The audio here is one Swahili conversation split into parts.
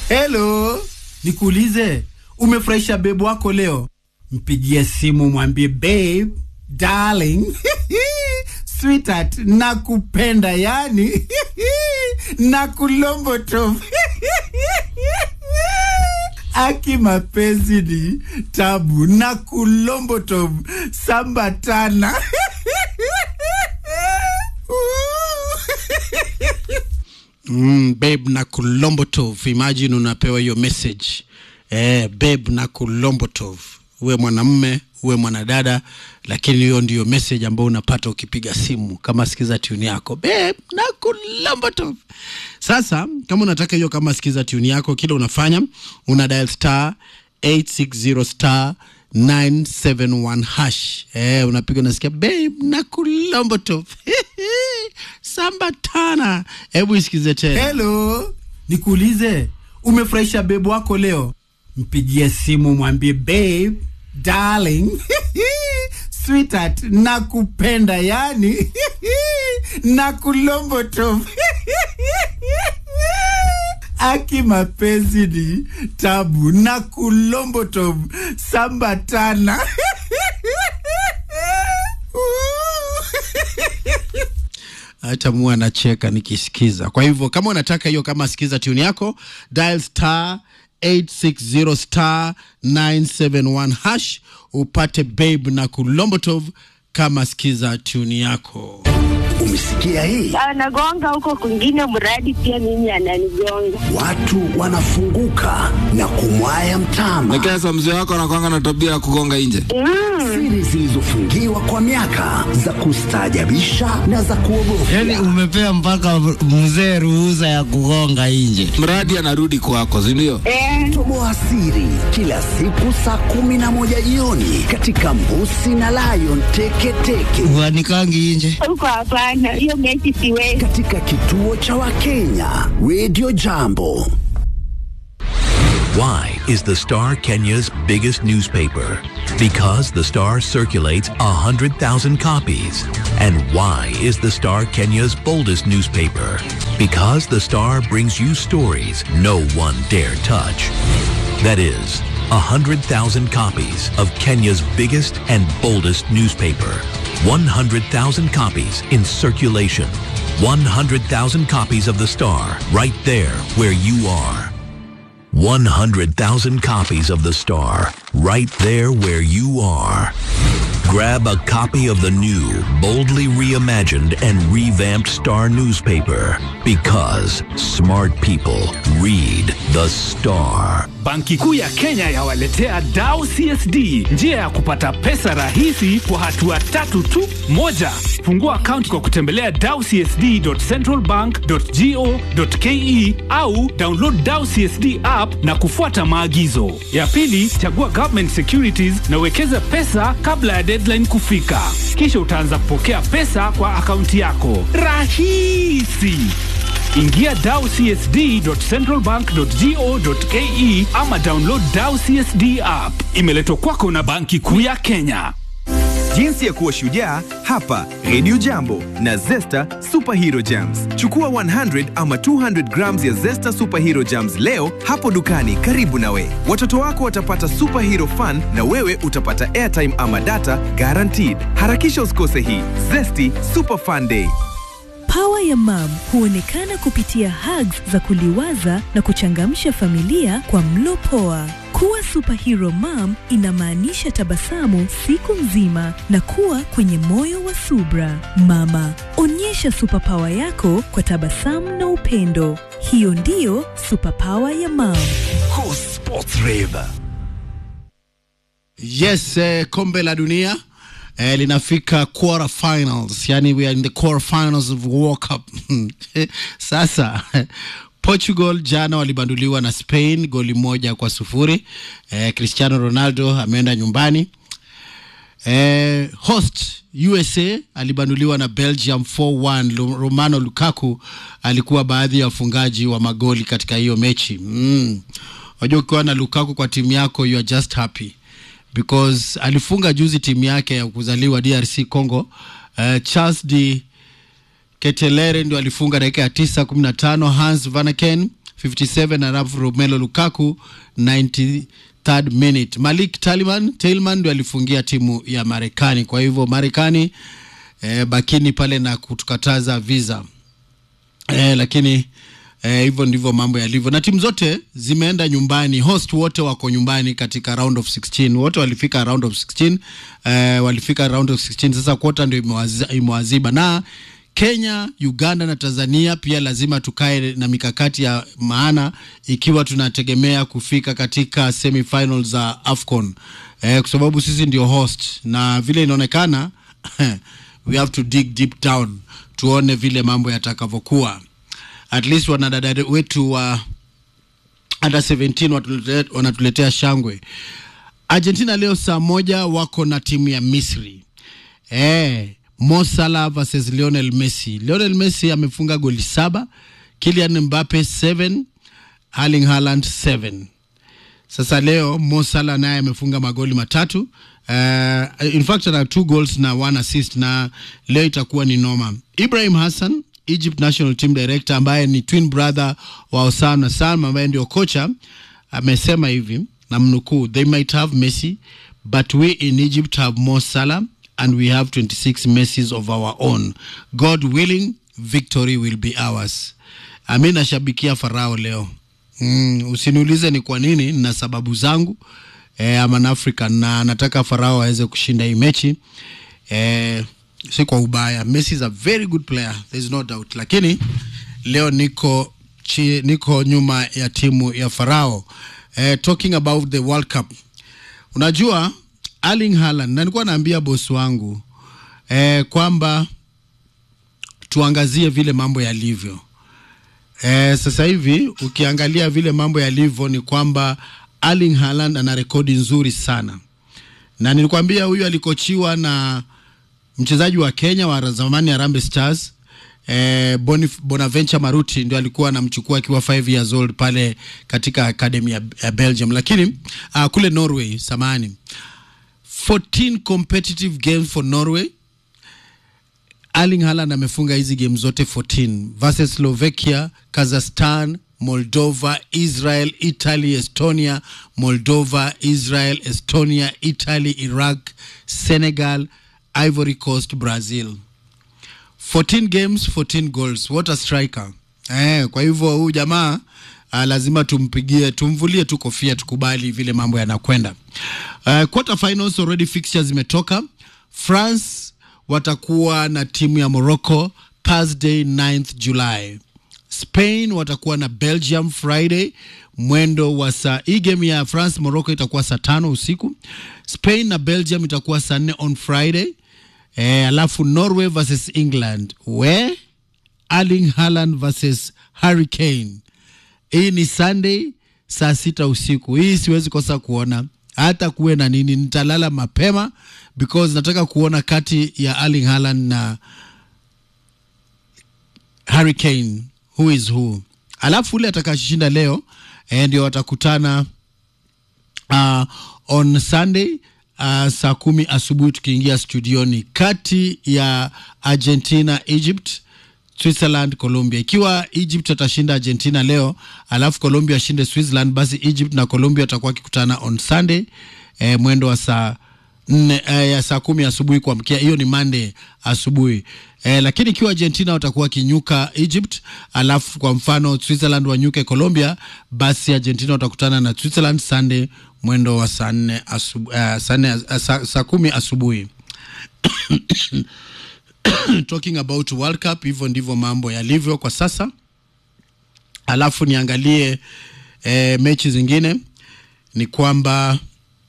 Hello, nikuulize, umefurahisha bebu wako leo? Mpigie simu mwambie babe, darling, sweetheart, nakupenda yani nakulomboto aki mapenzi ni tabu na kulomboto sambatana Mm, babe na kulombotov imagine unapewa hiyo message eh, babe na kulombotov uwe mwanamme uwe mwanadada lakini hiyo ndiyo message ambayo unapata ukipiga simu kama sikiza tuni yako babe na kulombotov sasa kama unataka hiyo kama sikiza tuni yako kile unafanya una dial star 860 star 971 hash eh, unapiga unasikia babe na kulombotov sambatana hebu isikize tena helo nikuulize umefurahisha bebu wako leo mpigie simu mwambie babe darling sweetheart nakupenda yani nakulomboto aki mapenzi ni tabu na kulomboto sambatana hata mua anacheka nikisikiza. Kwa hivyo kama unataka hiyo kama sikiza tune yako, dial star 860 star 971 hash upate babe na kulombotov kama sikiza tune yako. Umesikia hii? anagonga huko kwingine, mradi pia mimi ananigonga. Watu wanafunguka na kumwaya mtama. Lakini sasa mzee wako anakwanga na tabia ya kugonga nje. Siri zilizofungiwa kwa miaka za kustaajabisha na za kuogofya. Yaani umepea mpaka mzee ruhusa ya kugonga nje. Mradi anarudi kwako, si ndio? Eh, Toboa siri kila siku saa kumi na moja jioni katika Mbusi na Lion Teketeke Uanikangi nje. huko hapana, hiyo mechi siwezi. katika kituo cha Wakenya Radio Jambo. Why is the Star Kenya's biggest newspaper? Because the Star circulates 100,000 copies. And why is the Star Kenya's boldest newspaper? Because the Star brings you stories no one dare touch. That is, 100,000 copies of Kenya's biggest and boldest newspaper. 100,000 copies in circulation. 100,000 copies of the Star right there where you are. 100,000 copies of The Star, right there where you are. Grab a copy of the new, boldly reimagined and revamped Star newspaper because smart people read The Star. Banki Kuu ya Kenya yawaletea Dao CSD, njia ya kupata pesa rahisi kwa hatua tatu tu. Moja, fungua akaunti kwa kutembelea dawcsd.centralbank.go.ke au download Dao CSD app na kufuata maagizo. Ya pili, chagua government securities na uwekeze pesa kabla ya deadline kufika, kisha utaanza kupokea pesa kwa akaunti yako. Rahisi! Ingia dawcsd.centralbank.go.ke ama download Dao CSD app. Imeletwa kwako na Banki Kuu ya Kenya. Jinsi ya kuwa shujaa hapa Radio Jambo na Zesta Superhero Jams. Chukua 100 ama 200 grams ya Zesta Superhero Jams leo hapo dukani karibu nawe. Watoto wako watapata superhero fun na wewe utapata airtime ama data guaranteed. Harakisha usikose hii Zesty Super Fun Day. Pawa ya mam huonekana kupitia hugs za kuliwaza na kuchangamsha familia kwa mlo poa. Kuwa superhero mom inamaanisha tabasamu siku nzima na kuwa kwenye moyo wa subra. Mama, onyesha superpower yako kwa tabasamu na upendo. Hiyo ndiyo superpower ya mam. Go Sports Rave. Yes, eh, kombe la dunia eh, linafika quarter finals, yani we are in the quarter finals of World Cup. Sasa Portugal jana walibanduliwa na Spain goli moja kwa sufuri. Eh, Cristiano Ronaldo ameenda nyumbani. Eh, host USA alibanduliwa na Belgium 4-1. Lu- Romano Lukaku alikuwa baadhi ya wafungaji wa magoli katika hiyo mechi. Mm. Unajua ukiwa na Lukaku kwa timu yako you are just happy because alifunga juzi timu yake ya kuzaliwa DRC Congo. Uh, Charles de Ketelere ndio alifunga dakika ya tisa kumi na tano Hans Vanaken 57 alafu Romelu Lukaku 93rd minute. Malik Taliman Tailman ndio alifungia timu ya Marekani. Kwa hivyo Marekani eh, bakini pale na kutukataza visa eh, lakini eh, hivyo ndivyo mambo yalivyo, na timu zote zimeenda nyumbani. Host wote wako nyumbani katika round of 16, wote walifika round of 16 eh, walifika round of 16. Sasa kwota ndio imewazi- imewaziba na Kenya, Uganda na Tanzania pia lazima tukae na mikakati ya maana ikiwa tunategemea kufika katika semifinals za AFCON eh, kwa sababu sisi ndio host na vile inaonekana we have to dig deep down tuone vile mambo yatakavyokuwa. At least wanadada wetu wa under 17 watulete- wanatuletea shangwe. Argentina leo saa moja wako na timu ya Misri eh, Mo Salah versus Lionel Messi. Lionel Messi amefunga goli saba, Kylian Mbappe 7, Erling Haaland 7. Sasa leo Mo Salah naye amefunga magoli matatu. Uh, in fact ana two goals na one assist na leo itakuwa ni noma. Ibrahim Hassan Egypt National Team Director ambaye ni twin brother wa Osama Hassan ambaye ndio kocha amesema hivi na mnukuu, they might have Messi but we in Egypt have Mo Salah and we have 26 Messis of our own. God willing, victory will be ours. Ami nashabikia Farao leo. Mm, usiniulize ni kwa nini, nina sababu zangu eh, I'm an African na nataka Farao aweze kushinda hii mechi eh, si kwa ubaya. Messi is a very good player, there is no doubt, lakini leo niko chi, niko nyuma ya timu ya Farao. Eh, talking about the World Cup, unajua Erling Haaland, na nilikuwa naambia bosi wangu eh, kwamba tuangazie vile mambo yalivyo. Eh, sasa hivi ukiangalia vile mambo yalivyo ni kwamba Erling Haaland ana rekodi nzuri sana, na nilikwambia huyu alikochiwa na mchezaji wa Kenya wa zamani Harambee Stars eh, Bonif- Bonaventure Maruti ndio alikuwa anamchukua akiwa 5 years old pale katika academy ya, ya Belgium, lakini uh, kule Norway, samani 14 competitive games for Norway Erling Haaland amefunga hizi game zote 14 versus Slovakia, Kazakhstan, Moldova, Israel, Italy, Estonia, Moldova, Israel, Estonia, Italy, Iraq, Senegal, Ivory Coast, Brazil. 14 games, 14 goals. What a striker. Eh, kwa hivyo huyu jamaa uh, lazima tumpigie tumvulie tu kofia tukubali vile mambo yanakwenda. Uh, quarter finals already fixtures zimetoka. France watakuwa na timu ya Morocco Thursday 9th July. Spain watakuwa na Belgium Friday mwendo wa saa hii game ya France Morocco itakuwa saa tano usiku. Spain na Belgium itakuwa saa nne on Friday. Eh, alafu Norway versus England we Erling Haaland versus Harry Kane. Hii ni Sunday saa sita usiku. Hii siwezi kosa kuona hata kuwe na nini, nitalala mapema because nataka kuona kati ya Erling Haaland na Harry Kane who is who. Alafu ule atakashinda leo eh, ndio watakutana uh, on Sunday uh, saa kumi asubuhi tukiingia studioni kati ya Argentina Egypt Switzerland Colombia. Ikiwa Egypt atashinda Argentina leo alafu Colombia ashinde Switzerland, basi Egypt na Colombia watakuwa wakikutana on Sunday eh, mwendo wa saa nne eh, ya saa kumi asubuhi kuamkia, hiyo ni Monday asubuhi eh, lakini ikiwa Argentina watakuwa wakinyuka Egypt, alafu kwa mfano Switzerland wanyuke Colombia, basi Argentina watakutana na Switzerland Sunday mwendo wa saa nne asubu, eh, saa, nne, eh, saa, saa kumi asubuhi talking about World Cup, hivyo ndivyo mambo yalivyo kwa sasa. Alafu niangalie eh, mechi zingine ni kwamba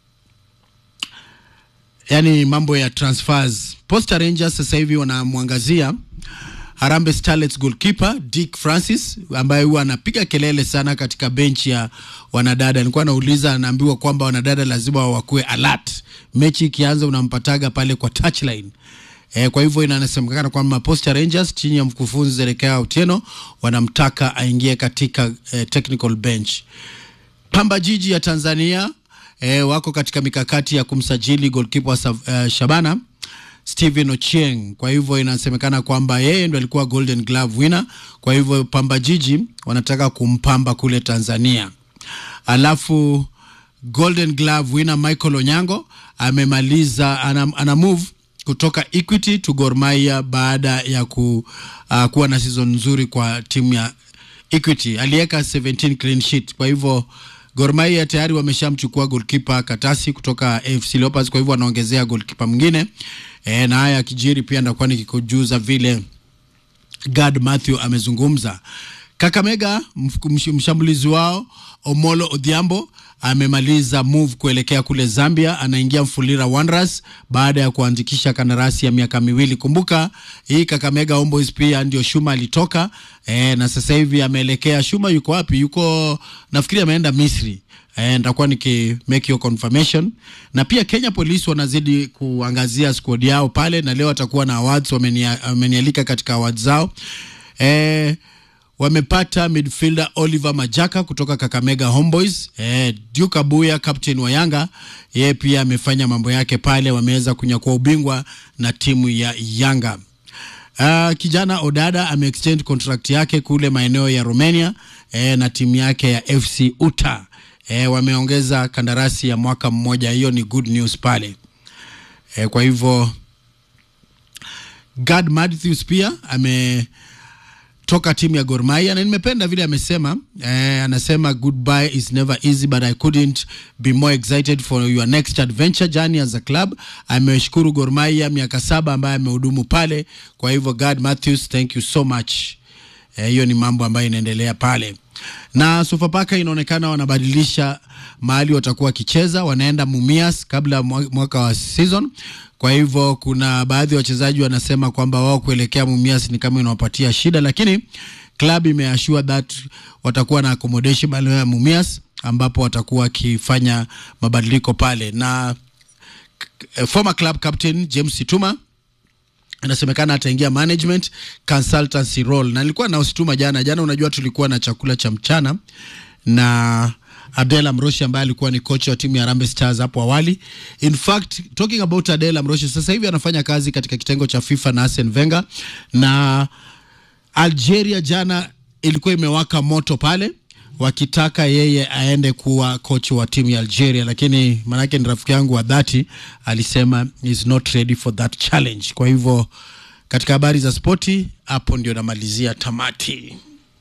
yani mambo ya transfers. Posta Rangers sasa hivi wanamwangazia Harambee Starlets goalkeeper Dick Francis ambaye huwa anapiga kelele sana katika benchi ya wanadada. Nilikuwa nauliza, anaambiwa kwamba wanadada lazima wakuwe alert, mechi ikianza unampataga pale kwa touchline. E, kwa hivyo inasemekana kwamba Posta Rangers chini ya mkufunzi Zerekea Otieno wanamtaka aingie katika eh, technical bench. Pamba Jiji ya Tanzania eh, wako katika mikakati ya kumsajili goalkeeper uh, Shabana Steven Ochieng. Kwa hivyo inasemekana kwamba yeye ndo alikuwa Golden Glove winner. Kwa hivyo Pamba Jiji wanataka kumpamba kule Tanzania. Alafu Golden Glove winner Michael Onyango amemaliza ana, ana move kutoka Equity to Gor Mahia baada ya ku, uh, kuwa na season nzuri kwa timu ya Equity. Aliweka 17 clean sheet. Kwa hivyo Gor Mahia tayari wameshamchukua goalkeeper Katasi kutoka AFC Leopards, kwa hivyo wanaongezea goalkeeper mwingine e, na haya kijiri pia ndakuwa nikikujuza vile Gad Matthew amezungumza. Kakamega msh- mshambulizi wao Omolo Odhiambo amemaliza move kuelekea kule Zambia, anaingia Mfulira Wanderers baada ya kuandikisha kandarasi ya miaka miwili. Kumbuka hii Kakamega Homeboys pia ndio Shuma alitoka e, na sasa hivi ameelekea. Shuma yuko wapi? Yuko nafikiri ameenda Misri. E, nitakuwa niki make your confirmation na pia Kenya Police wanazidi kuangazia squad yao pale, na leo watakuwa na awards, wamenia- wamenialika katika awards zao e, wamepata midfielder Oliver Majaka kutoka Kakamega Homeboys. Eh, Duke Abuya captain wa Yanga yeye pia amefanya mambo yake pale, wameweza kunyakua ubingwa na timu ya Yanga. Uh, kijana Odada ameextend contract yake kule maeneo ya Romania eh, na timu yake ya FC Uta eh, wameongeza kandarasi ya mwaka mmoja. Hiyo ni good news pale eh, kwa hivyo Gad Matthews pia ame toka timu ya Gor Mahia na nimependa vile amesema eh, anasema goodbye is never easy but I couldn't be more excited for your next adventure journey as a club. Ameshukuru Gor Mahia miaka saba ambayo amehudumu pale. Kwa hivyo God Matthews, thank you so much. Eh, hiyo ni mambo ambayo inaendelea pale na Sofapaka inaonekana wanabadilisha mahali watakuwa wakicheza, wanaenda Mumias kabla ya mwa- mwaka wa season. Kwa hivyo kuna baadhi ya wachezaji wanasema kwamba wao kuelekea Mumias ni kama inawapatia shida, lakini club imeashua that watakuwa na accommodation maeneo ya Mumias ambapo watakuwa wakifanya mabadiliko pale na eh, former club captain James Situma inasemekana ataingia management consultancy role, na nilikuwa na usituma jana jana. Unajua, tulikuwa na chakula cha mchana na Abdel Amroshi ambaye alikuwa ni kocha wa timu ya Harambee Stars hapo awali. In fact, talking about Abdel Amroshi, sasa hivi anafanya kazi katika kitengo cha FIFA na Arsene Wenger, na Algeria jana ilikuwa imewaka moto pale wakitaka yeye aende kuwa coach wa timu ya Algeria, lakini manake ni rafiki yangu wa dhati alisema is not ready for that challenge. Kwa hivyo katika habari za spoti, hapo ndio namalizia tamati.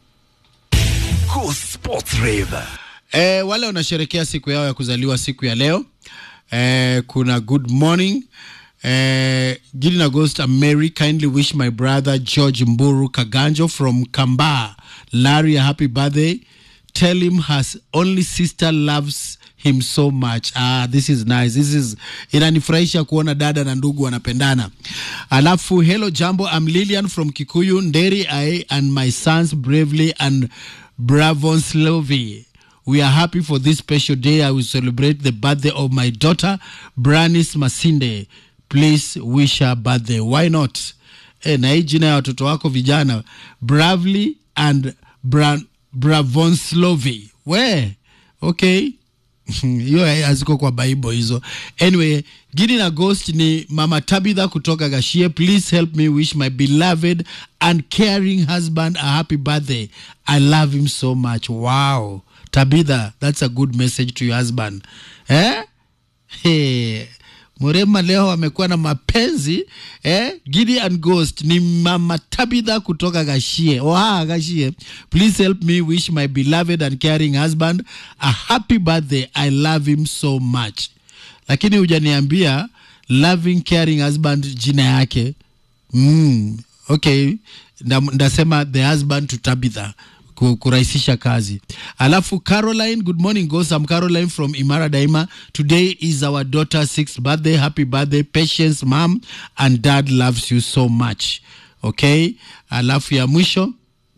Cool Sports Rave. E, wale wanasherekea siku yao ya kuzaliwa siku ya leo e, kuna good morning e, Gideon August and Mary kindly wish my brother George Mburu Kaganjo from Kamba Larry a happy birthday tell him his only sister loves him so much ah, this is nice this is inanifurahisha kuona dada na ndugu wanapendana alafu hello jambo I'm Lilian from Kikuyu Nderi I and my sons bravely and Bravon Slovi we are happy for this special day. I will celebrate the birthday of my daughter, Branis Masinde. Please wish her birthday. Why not? E, na hii jina ya watoto wako vijana Bravely and Bra Bravonslovi. We, okay. hiyo haziko kwa bible hizo anyway Gideon August ni mama tabitha kutoka gashie please help me wish my beloved and caring husband a happy birthday i love him so much wow tabitha that's a good message to your husband eh? hey. Murema leo amekuwa na mapenzi eh? Gideon Ghost ni mama Tabitha kutoka Gashie. Oha, Gashie. Please help me wish my beloved and caring husband a happy birthday. I love him so much. Lakini hujaniambia loving caring husband jina yake. Mm, okay. Nda- Ndasema the husband to Tabitha ku- kurahisisha kazi alafu caroline good morning ghost i'm caroline from imara daima today is our daughter's sixth birthday happy birthday patience mom and dad loves you so much okay alafu ya mwisho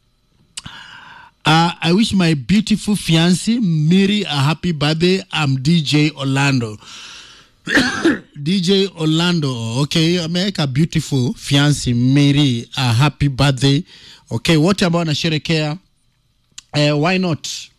Uh, I wish my beautiful fiancé Miri a happy birthday. I'm DJ Orlando. DJ Orlando, okay, ameweka beautiful fiancé Miri a happy birthday. Okay, wote ambao wanasherekea eh, why not